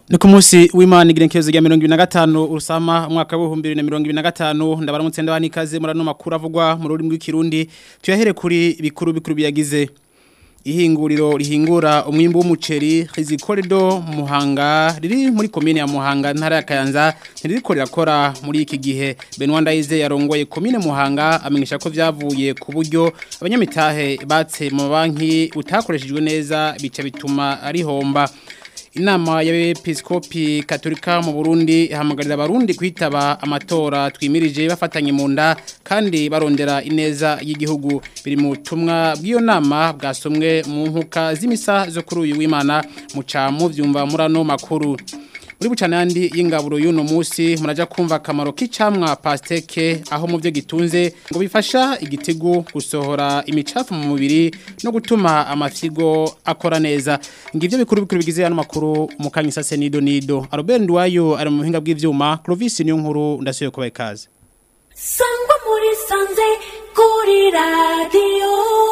Ni ku munsi w'Imana igenekerezo rya 2025 urusama umwaka wa 2025 ndabaramutse ndabani ikaze murano makuru avugwa mu rurimi rw'ikirundi tuyahere kuri bikuru bikuru biyagize ihinguriro rihingura umwimbo w'umuceri Rizikoredo Muhanga riri muri komine ya Muhanga ntara ya Kayanza ntiriko rirakora muri iki gihe Benoit Ndayize yarongoye komine Muhanga amenyesha ko vyavuye ku buryo abanyamitahe batse mu banki utakoreshejwe neza bica bituma arihomba Inama y'abepiskopi katolika mu Burundi ihamagarira abarundi kwitaba amatora twimirije bafatanye mu nda kandi barondera ineza y'igihugu biri mu tumwa bw'iyo nama bwasomwe mu nkuka z'imisa zo kuri uyu w'Imana muca mu vyumva murano makuru muri bucanandi y'ingaburo y'uno munsi muraja kumva akamaro k'icamwa pasteke aho mu byo gitunze ngo bifasha igitigu gusohora imicafu mu mubiri no gutuma amafyigo akora neza ngivyo bikuru bikuru bigize hano makuru mu kanyisa senido nido Albert Ndwayo ari mu buhinga bw'ivyuma Clovis niyo nkuru ndasuye kubaye kaze sangwa muri sanze kuri radio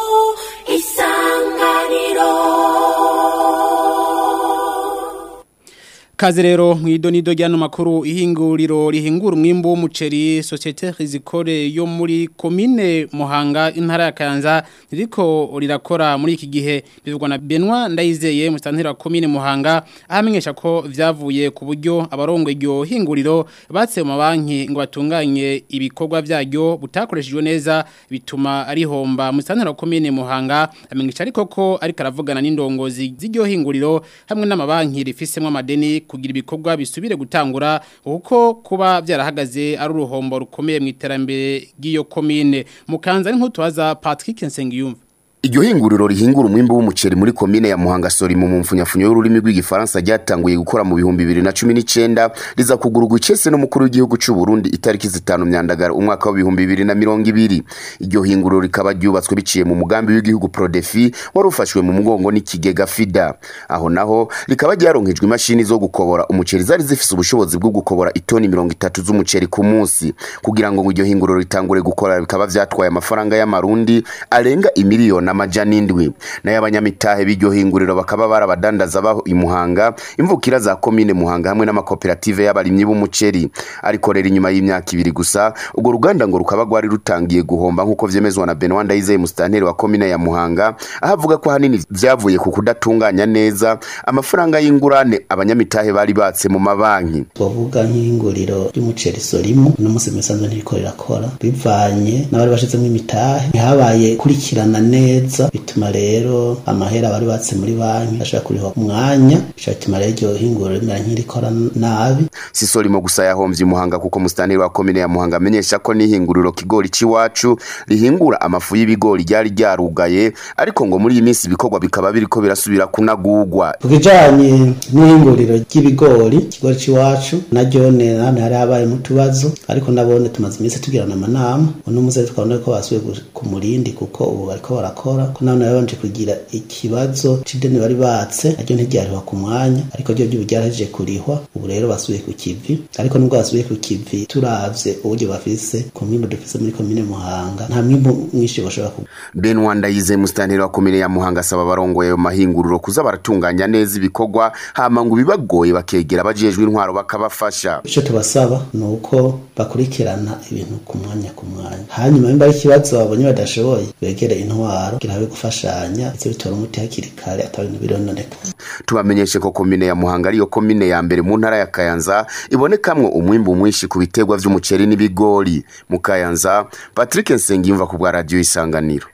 isanganiro Kaze rero mwido nido ryano makuru ihinguriro rihingura umwimbo w'umuceri Societe Rizikore yo muri komine Muhanga intara ya Kayanza ririko rirakora muri iki gihe bivugwa na Benoit Ndayizeye mustantira wa komine Muhanga ahamenyesha ko vyavuye ku buryo abarongo iryo hinguriro batse mu banki ngo batunganye ibikorwa vyaryo butakoreshejwe neza bituma arihomba mustantira wa komine Muhanga amenyesha ariko ko ariko aravugana n'indongozi z'iryo hinguriro hamwe n'amabanki rifisemwe amadeni kugira ibikorwa bisubire gutangura kuko kuba byarahagaze ari uruhombo rukomeye mu iterambere ry'iyo komine mukanza ari nk'utubaza Patrick Nsengiyumva Iryo hinguriro rihingura umwimbo w'umuceri muri komine ya Muhanga Sori mu mumfunyafunyo y'ururimi rw'igifaransa ryatanguye gukora mu bihumbi 2019 riza kugurugwa icese n'umukuru w'igihugu cy'u Burundi itariki zitanu myandagara umwaka wa 2020 iryo hinguriro rikaba ryubatswe biciye mu mugambi w'igihugu Prodefi wari ufashwe mu mugongo n'ikigega FIDA aho naho rikaba ryaronkejwe imashini zo gukobora umuceri zari zifise ubushobozi bwo gukobora itoni 30 z'umuceri ku munsi kugira ngo iryo hinguriro ritangure gukora bikaba vyatwaye amafaranga y'amarundi arenga imiliyoni amajana indwi nayo abanyamitahe b'iryo hinguriro bakaba barabadandaza baho imuhanga imvukira za komine muhanga hamwe n'amakoperative y'abarimyi b'umuceri ariko rero inyuma y'imyaka ibiri gusa urwo ruganda ngo rukaba rwari rutangiye guhomba nk'uko vyemezwa na Benoit Ndayizeye musitanteri wa komine ya muhanga aho avuga ko ahanini vyavuye ku kudatunganya neza amafaranga y'ingurane abanyamitahe bari batse mu mabanki twavuga nk'ihinguriro ry'umuceri sorimo uno munsi misanzwe ntiriko rirakora bivanye n'abari bashizemo imitahe ntihabaye kurikirana neza neza bituma rero amahera bari batse muri banki ashaka kuriho umwanya bituma rero iryo hinguriro rimera nk'irikora nabi sisorimo gusa yahomvye umuhanga kuko musitanteri wa komine ya muhanga amenyesha ko n'ihinguriro kigori c'iwacu rihingura amafu y'ibigori ryari ryarugaye ariko ngo muri iyi minsi ibikorwa bikaba biriko birasubira kunagurwa ku kijanye n'ihinguriro ry'ibigori ikigori c'iwacu naryo nane hari habayemo utubazo ariko nabone tumaze iminsi tugirana amanama uno munsi twabona ko basubiye ku murindi kuko ubu bariko barakora ko none babanje kugira ikibazo c'ideni bari batse naryo ntiryariha ku mwanya ariko ryo ryo ryaraje kurihwa ubu rero basubiye ku kivi ariko nubwo basubiye ku kivi turavye uburyo bafise ku mwimbo dufise muri komine Muhanga nta mwimbo mwinshi bashobora ku Benoit Ndayize musitanteri wa komine ya Muhanga asaba abarongoye ayo mahinguriro kuza baratunganya neza ibikorwa hama ngo bibagoye bakegera abajejwe intwaro bakabafasha ico tubasaba ni uko bakurikirana ibintu ku mwanya ku mwanya hanyuma nimba ari ikibazo babonye badashoboye begere intwaro kugira habe gufashanya ndetse bitora umuti hakiri kare ataba ibintu birononeka tubamenyeshe ko komine ya Muhanga ariyo komine ya mbere mu ntara ya Kayanza ibonekamwo umwimbu mwinshi ku biterwa vy'umuceri n'ibigori mu Kayanza Patrick Nsengiyumva ku bwa radio isanganiro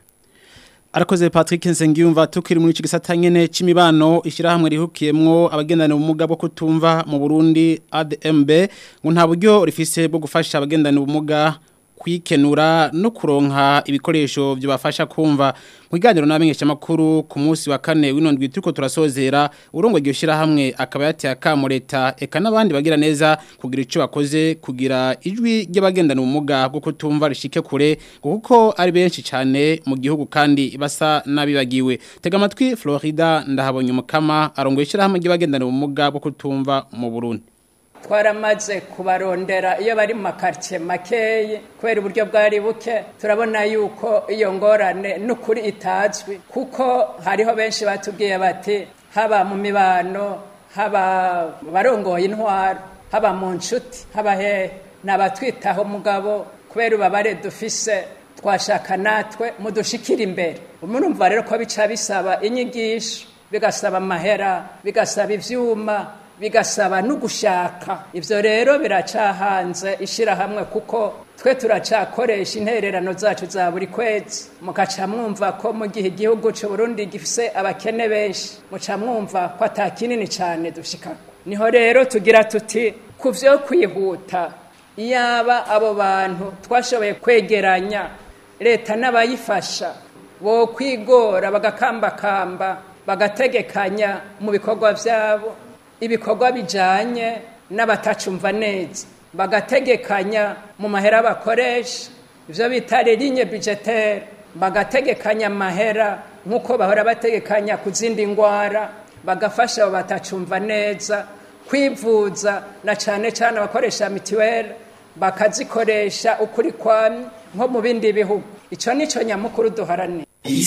Arakoze Patrick Nsengiyumva tukiri muri cigisata nyene c'imibano ishirahamwe rihukiyemwo abagendana ubumuga bwo kutumva mu Burundi ADMB ngo nta buryo rifise bwo gufasha abagendana ubumuga kwikenura no kuronka ibikoresho byobafasha kumva mu kiganiro n'abamenyesha makuru ku munsi wa kane w'inondwi turiko turasozera urongo iryo shirahamwe akaba yateye akamo leta eka n'abandi bagira neza kugira ico bakoze kugira ijwi ry'abagendana ubumuga bwo kutumva rishike kure kuko ari benshi cyane mu gihugu kandi basa nabibagiwe tega amatwi Florida ndahabonye umukama arongoye ishirahamwe ry'abagendana ubumuga bwo kutumva mu Burundi twaramaze kubarondera iyo bari mu makaritsiye makeye kubera uburyo bwari buke turabona yuko iyo ngorane n'ukuri itazwi kuko hariho benshi batubwiye bati haba mu mibano haba barongoye intwaro haba mu nshuti haba hehe ni abatwitaho mugabo kubera ubabare dufise twashaka natwe mudushikira imbere murumva rero ko bica bisaba inyigisho bigasaba amahera bigasaba ivyuma bigasaba no gushaka ivyo rero biracahanze ishirahamwe kuko twe turacakoresha intererano zacu za buri kwezi mukaca mwumva ko mu gihe igihugu c'u Burundi gifise abakene benshi muca mwumva ko ata kinini cane dushikako niho rero tugira tuti ku vyo kwihuta iyaba abo bantu twashoboye kwegeranya leta n'abayifasha bo kwigora bagakambakamba bagategekanya mu bikorwa vyabo ibikorwa bijanye n'abatacumva neza bagategekanya mu mahera bakoresha ivyo bita ligne budgetaire bagategekanya amahera nk'uko bahora bategekanya ku zindi ngwara bagafasha abo batacumva neza kwivuza na cane cane abakoresha mituweli bakazikoresha ukuri kwamye nko mu bindi bihugu ico nico nyamukuru duharanira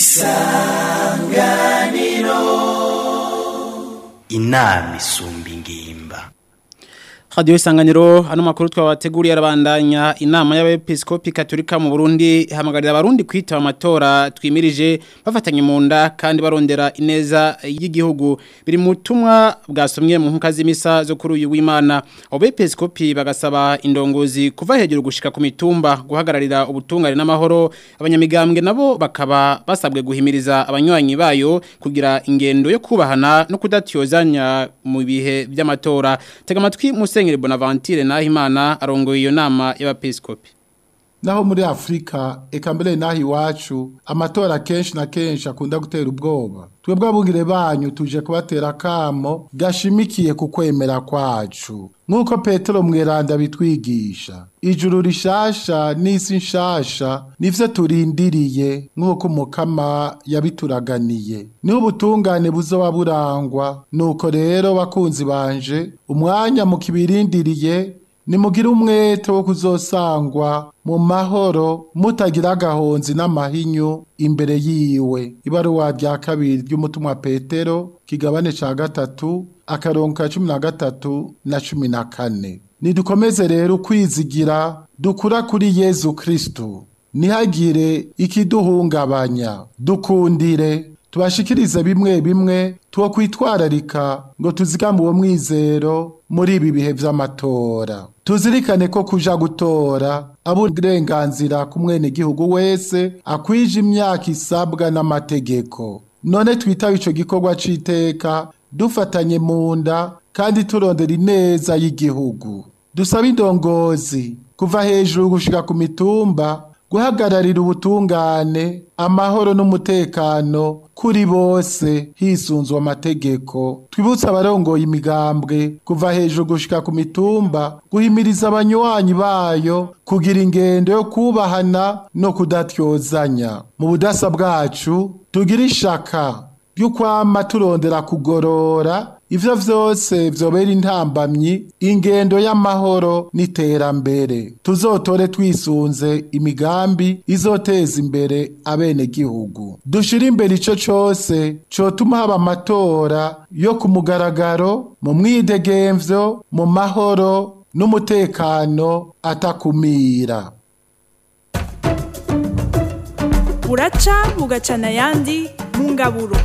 inama isumba ingimba Radio Isanganiro hano makuru twabateguriye arabandanya inama y'abepiskopi Katolika mu Burundi hamagarira abarundi kwitaba amatora twimirije bafatanye mu nda kandi barondera ineza y'igihugu biri mu tumwa bwasomye mu nkuka z'imisa zo kuri uyu w'Imana abepiskopi bagasaba indongozi kuva hejuru gushika ku mitumba guhagararira ubutungane n'amahoro abanyamigambwe nabo bakaba basabwe guhimiriza abanywanyi bayo kugira ingendo yo kubahana no kudatiyozanya mu bihe by'amatora tega amatwi Musenyeri Bonaventure Nahimana arongoye iyo nama y'abepiskopi naho muri Afrika eka mbere naho iwacu amatora kenshi na kenshi akunda gutera ubwoba twebwe abungire banyu tuje kubatera kamo gashimikiye ku kwemera kwacu nk'uko petero mweranda bitwigisha ijuru rishasha n'isi nshasha nivyo turindiriye nk'uko umukama yabituraganiye niho ubutungane buzoba burangwa nuko rero bakunzi banje umwanya mu kibirindiriye nimugire umwete wo kuzosangwa mu mahoro mutagira agahonzi n'amahinyu imbere yiwe ibaruwa rya kabiri ry'umutumwa petero kigabane ca gatatu akarongo ka cumi na gatatu na cumi na kane nidukomeze rero ukwizigira dukura kuri yezu kristu ntihagire ikiduhungabanya dukundire tubashikirize bimwe bimwe tuwo kwitwararika ngo tuzigame uwo mwizero muri ibi bihe vy'amatora tuzirikane ko kuja gutora aburenganzira ku mwenegihugu wese akwije imyaka isabwa n'amategeko none twitaba ico gikorwa c'iteka dufatanye mu nda kandi turondera ineza y'igihugu dusaba indongozi kuva hejuru gushika ku mitumba guhagararira ubutungane amahoro n'umutekano kuri bose hisunzwe amategeko twibutse abarongoye imigambwe kuva hejuru gushika ku mitumba guhimiriza abanywanyi bayo kugira ingendo yo kubahana no kudatyozanya mu budasa bwacu tugira ishaka ry'ukwama turondera kugorora ivyo vyose vyobera intambamyi ingendo y'amahoro n'iterambere tuzotore twisunze imigambi izoteza imbere abene gihugu dushire imbere ico cose cotuma haba amatora yo ku mugaragaro mu mwidegemvyo mu mahoro n'umutekano atakumira buraca bugacana ayandi mu ngaburo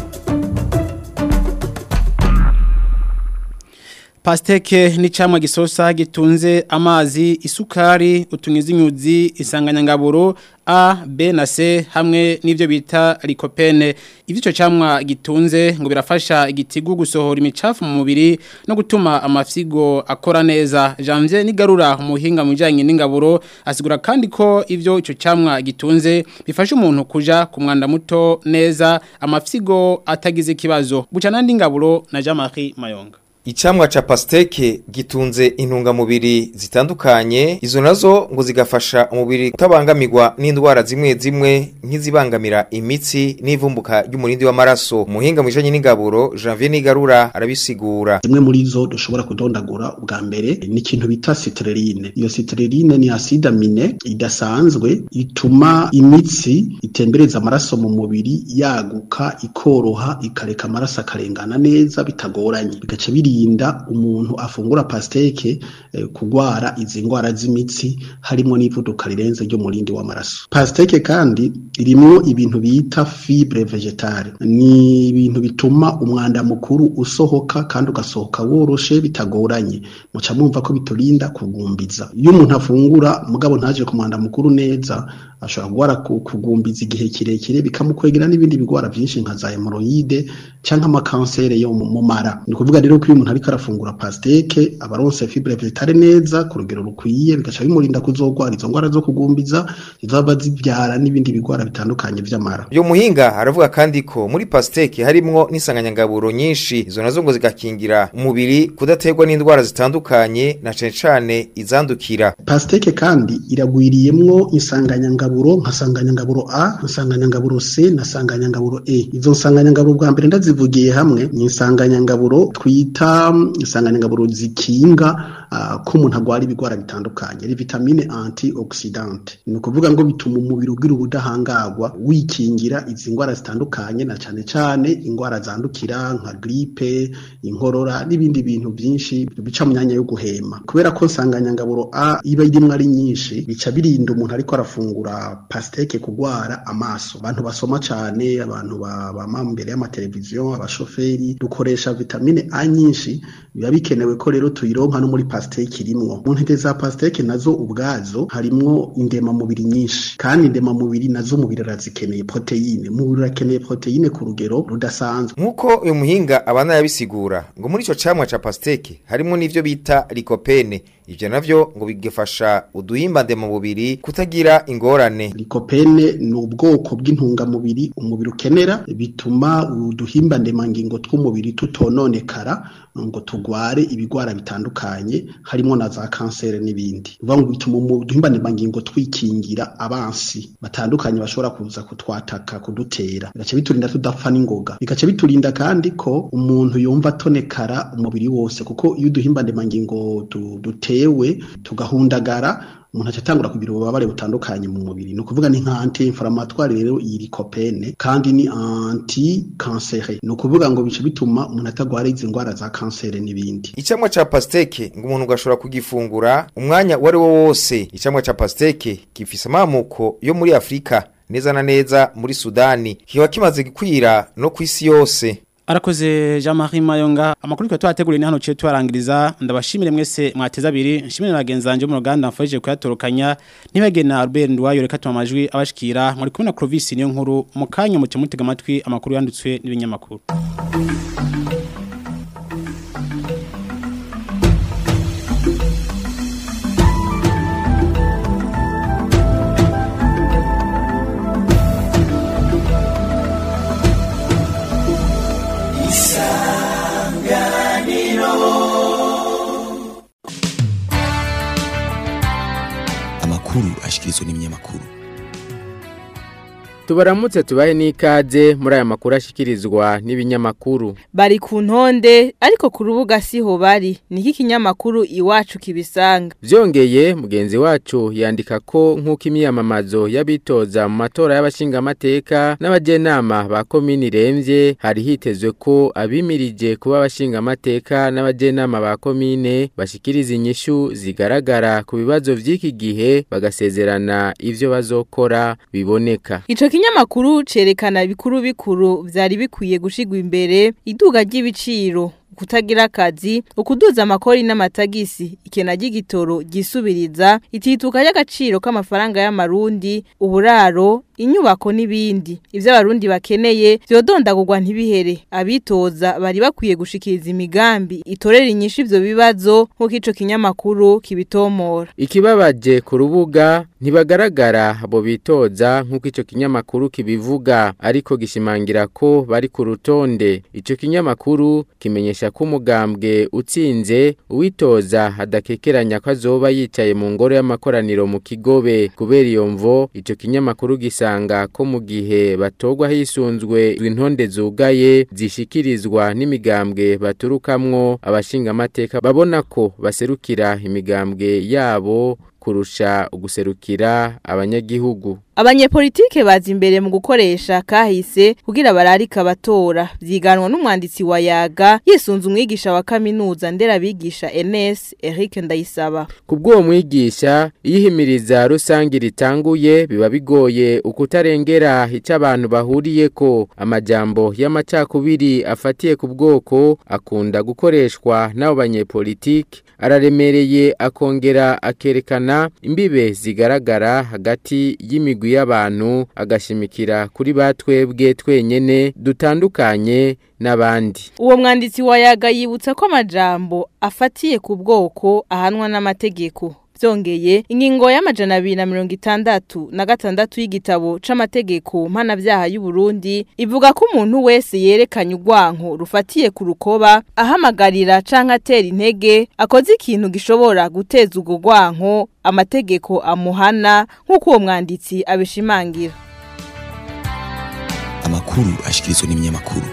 Pasteke ni camwa gisosa gitunze amazi isukari utunyizinyuzi isanganyangaburo A, B na C hamwe n'ivyo bita likopene. Ivyo camwa gitunze ngo birafasha igitigu gusohora imicafu mu mubiri no gutuma amafyigo akora neza. Janvier nigarura umuhinga mu bijanye n'ingaburo asigura kandi ko ivyo ico camwa gitunze bifasha umuntu kuja ku mwanda muto neza amafyigo atagize ikibazo. Buca nandi ngaburo na Jean-Marie Mayonga. Icamwa ca pasteke gitunze intungamubiri zitandukanye izo nazo ngo zigafasha umubiri kutabangamirwa n'indwara zimwe zimwe nk'izibangamira imitsi n'ivumbuka ry'umurindi w'amaraso umuhinga mu bijanye n'ingaburo Janvier Nigarura arabisigura zimwe muri zo dushobora kudondagura ubwa mbere ni ikintu bita citrulline iyo citrulline ni acide amine idasanzwe ituma imitsi itembereza amaraso mu mubiri yaguka ikoroha ikareka amaraso akarengana neza bitagoranye bigaca birinda umuntu afungura pasteke eh, kugwara izi ndwara z'imitsi harimo n'ivuduka rirenze ryo murindi w'amaraso pasteke kandi irimwo ibintu bita fibre vegetale ni ibintu bituma umwanda mukuru usohoka kandi ugasohoka woroshe bitagoranye muca mwumva ko biturinda kugumbiza iyo umuntu afungura mugabo ntaje ku mwanda mukuru neza ashobora kugwara ku- kugumbiza igihe kirekire bikamukwegera n'ibindi bigwara byinshi nka za hemorrhoide canke amakansere yo mu mu mara ni ukuvuga rero ko iyo umuntu ariko arafungura pasteke aba aronse fibre vegetale neza ku rugero rukwiye bigaca bimurinda kuzogwara izo ngwara zo kugumbiza zizaba zibyara n'ibindi bigwara bitandukanye vy'amara Uyo muhinga aravuga kandi ko muri pasteke harimwo n'isanganyangaburo nyinshi izo nazo ngo zigakingira umubiri kudaterwa n'indwara zitandukanye na cane cane izandukira pasteke kandi iragwiriyemwo insanganyangaburo nka sanganyangaburo A insanganyangaburo C na sanganyangaburo E izo nsanganyangaburo bwa mbere ndazivugiye hamwe ni insanganyangaburo twita mm, insanganyangaburo zikinga uh, ko umuntu agwara ibigwara bitandukanye ari vitamine antioxidante ni ukuvuga ngo bituma umubiri ugira ubudahangarwa wikingira izi ndwara zitandukanye na cane cane indwara zandukira nka gripe inkorora n'ibindi bintu byinshi bica mu myanya yo guhema kubera ko nsanganyangaburo A iba irimwo ari nyinshi bica birinda umuntu ariko arafungura pasteke kugwara amaso abantu basoma cane abantu ba- bama imbere y'amateleviziyo abashoferi dukoresha vitamine A nyinshi biba bikenewe ko rero tuyironka no muri pasteke irimwo mu ntete za pasteke nazo ubwazo harimwo indemamubiri nyinshi kandi indemamubiri nazo umubiri arazikeneye proteine umubiri urakeneye proteine ku rugero rudasanzwe Nkuko uyu muhinga abana yabisigura ngo muri ico camwa ca pasteke harimo n'ivyo bita lycopene ivyo navyo ngo bigafasha uduhimba ndemamubiri kutagira ingorane Lycopene ni ubwoko bw'intungamubiri umubiri ukenera bituma uduhimba ndemangingo tw'umubiri tutononekara ngo tugware ibigwara bitandukanye harimo na za kansere n'ibindi uvuga ngo bituma uduhimba ndemangingo twikingira abansi batandukanye bashobora kuza kutwataka kudutera bigaca biturinda tudapfa n'ingoga bigaca biturinda kandi ko umuntu yumva atonekara umubiri wose kuko iyo uduhimba ndemangingo du- dutewe tugahundagara umuntu aca atangura kugira ububabare butandukanye mu mubiri ni ukuvuga ni nka anti inflammatoire rero iyi lycopene kandi ni anti cancere ni ukuvuga ngo bice bituma umuntu atagwara izi ndwara za kansere n'ibindi Icamwa ca pasteke ngo umuntu gashobora kugifungura umwanya wari wo wose icamwa ca pasteke gifise amamuko yo muri Afrika neza na neza muri Sudani kiba kimaze gikwira no kwisi yose Arakoze Jean-Marie Mayonga amakuru twa twateguriye ni hano cyo twarangiriza ndabashimire mwese mwateza abiri nshimire nagenzanje mu ruganda mfaje kuyatorokanya ntibagena Albert Ndwayo reka tumajwi abashikira muri kumwe na Clovis niyo nkuru mu kanya mu mutega amatwi amakuru yanditswe n'ibinyamakuru amakuru ashikirizwa n'ibinyamakuru tubaramutse tubahe n'ikaze muri aya makuru ashikirizwa n'ibinyamakuru bari ku ntonde ariko ku rubuga siho bari niki kinyamakuru iwacu kibisanga byongeye mugenzi wacu yandika ko nk'uko imyiyamamazo y'abitoza mu matora y'abashingamateka n'abajenama ba komini irembye hari hitezwe ko abimirije kuba abashingamateka n'abajenama ba komine bashikiriza inyishu zigaragara ku bibazo by'iki gihe bagasezerana ivyo bazokora biboneka Ico kinyamakuru cerekana bikuru bikuru vyari bikwiye gushigwa imbere iduga ry'ibiciro kutagira akazi ukuduza amakori n'amatagisi ikena ry'igitoro gisubiriza itituka ry'agaciro k'amafaranga y'amarundi uburaro inyubako n'ibindi ivyo abarundi bakeneye vyodondagurwa ntibihere abitoza bari bakwiye gushikiriza imigambi itorera inyishu ivyo bibazo nk'uko ico kinyamakuru kibitomora Ikibabaje ku rubuga ntibagaragara abo bitoza nk'uko ico kinyamakuru kibivuga ariko gishimangira ko bari ku rutonde ico kinyamakuru kimenyesha amenyesha ko umugambwe utsinze uwitoza adakekeranya ko azoba yicaye mu ngoro y'amakoraniro mu kigobe kubera iyo mvo ico kinyamakuru gisanga ko mu gihe batogwa hisunzwe intonde zugaye zishikirizwa n'imigambwe baturukamwo abashinga amateka babona ko baserukira imigambwe yabo kurusha uguserukira abanyagihugu Abanyepolitike bazi imbere mu gukoresha kahise kugira bararika abatora vyiganwa n'umwanditsi wa yaga yisunze umwigisha wa kaminuza nderabigisha NS Eric Ndayisaba Kubw'uwo mwigisha yihimiriza rusangi ritanguye biba bigoye ukutarengera icyo abantu bahuriye ko amajambo y'amacakubiri afatiye ku bwoko akunda gukoreshwa n'abo banyepolitike araremereye akongera akerekana imbibe zigaragara hagati y'imigwi y'abantu agashimikira kuri batwebwe twenyene dutandukanye n'abandi Uwo mwanditsi wa yaga yibutsa ko amajambo afatiye ku bwoko ahanwa n'amategeko Vyongeye ingingo y'amajana abiri na mirongo itandatu na gatandatu y'igitabo c'amategeko mpanavyaha y'u Burundi ivuga ko umuntu wese yerekanye urwanko rufatiye ku rukoba ahamagarira canke atera intege akoze ikintu gishobora guteza urwo rwanko amategeko amuhana nk'uko uwo mwanditsi abishimangira amakuru ashikirizwa n'ibinyamakuru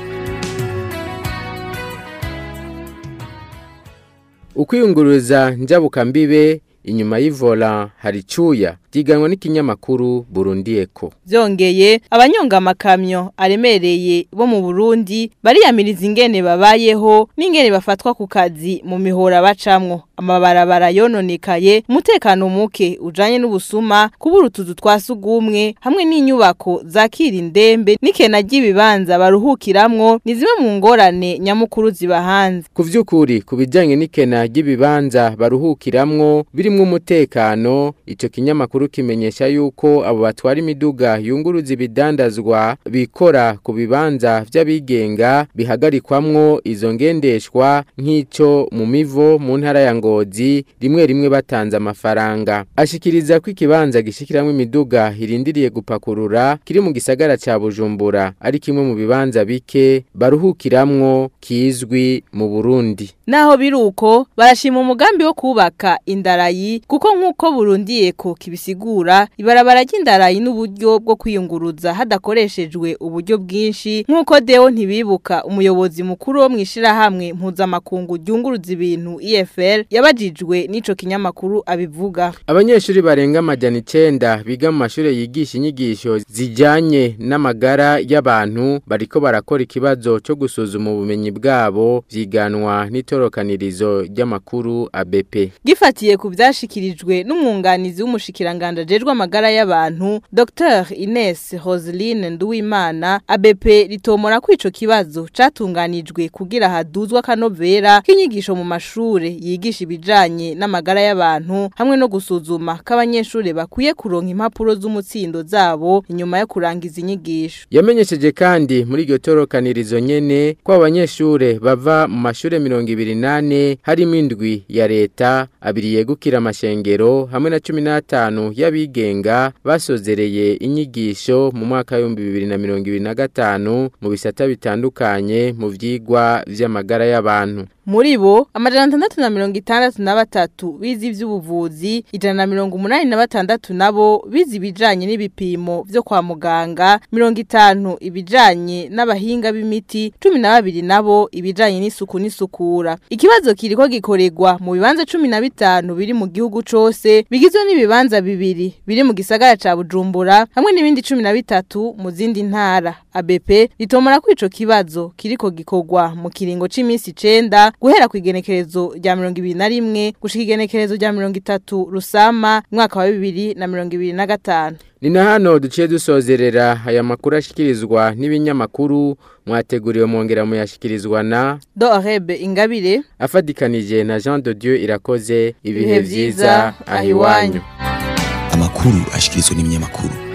ukwiyunguruza njabukambibe inyuma y'ivora hari cuya byiganwa n'ikinyamakuru Burundi Eko Vyongeye abanyonga amakamyo aremereye bo mu Burundi bariyamiriza ingene babayeho n'ingene bafatwa ku kazi mu mihora bacamwo amabarabara yononekaye umutekano muke ujanye n'ubusuma kubura utuzu twasugumwe hamwe n'inyubako zakira indembe n'ikena ry'ibibanza baruhukiramwo ni zimwe mu ngorane nyamukuru zibahanze ku vy'ukuri ku bijanye n'ikena ry'ibibanza baruhukiramwo birimwo umutekano ico kinyamakuru kimenyesha yuko abo batwara imiduga yunguruza ibidandazwa bikora ku bibanza vy'abigenga bihagarikwamwo izo ngendeshwa nk'ico mu mivo mu ntara ya ngozi rimwe rimwe batanze amafaranga ashikiriza ko ikibanza gishikiramwo imiduga irindiriye gupakurura kiri mu gisagara ca Bujumbura ari kimwe mu bibanza bike baruhukiramwo kizwi mu Burundi Naho biruko barashima umugambi wo kubaka indarayi kuko nkuko burundiye ko kibisigura ibarabara ry'indarayi n'uburyo bwo kwiyunguruza hadakoreshejwe uburyo bwinshi nkuko Deo ntibibuka umuyobozi mukuru wo mwishira hamwe mpuzamakungu ryunguruza ibintu EFL yabajijwe n'ico kinyamakuru abivuga Abanyeshuri barenga amajana 9 biga mu mashure yigisha inyigisho zijanye n'amagara y'abantu bariko barakora ikibazo cyo gusuzuma ubumenyi bwabo vyiganwa n'itorokanirizo ry'amakuru ABP Gifatiye ku vyashikirijwe n'umwunganizi w'umushikiranganje ajejwe amagara y'abantu Dr Ines Roseline Nduwimana ABP ritomora ko ico kibazo catunganijwe kugira haduzwa kanovera k'inyigisho mu mashure yigisha ibijanye n'amagara y'abantu hamwe no gusuzuma k'abanyeshure bakwiye kuronka impapuro z'umutsindo zabo inyuma yo kurangiza inyigisho Yamenyesheje kandi muri iryo torokanirizo nyene ko abanyeshure bava mu mashure 28 harimo indwi ya leta abiri yegukira amashengero hamwe na 15 y'abigenga basozereye inyigisho mu mwaka wa 2025 mu bisata bitandukanye mu vyigwa vy'amagara y'abantu Muri bo amajana atandatu na mirongo itandatu na batatu bizi ivy'ubuvuzi ijana na mirongo umunani na batandatu nabo bizi ibijanye n'ibipimo vyo kwa muganga mirongo itanu ibijanye n'abahinga b'imiti cumi na babiri nabo ibijanye n'isuku n'isukura ikibazo kiriko gikorerwa mu bibanza cumi na bitanu biri mu gihugu cose bigizwe n'ibibanza bibiri biri mu gisagara ca Bujumbura hamwe n'ibindi cumi na bitatu mu zindi ntara ABP ritomora ko ico kibazo kiriko gikorwa mu kiringo c'imisi 9 guhera ku igenekerezo rya mirongo ibiri na rimwe gushika igenekerezo rya mirongo itatu rusama mwaka wa bibiri na mirongo ibiri na gatanu ni na hano duciye dusozerera aya makuru ashikirizwa n'ibinyamakuru mwateguriwe mwongera muyashikirizwa na Dorebe Ingabire afadikanije na Jean de Dieu irakoze ibihe Ibihe vyiza vyiza, ahiwanyu amakuru ashikirizwa n'ibinyamakuru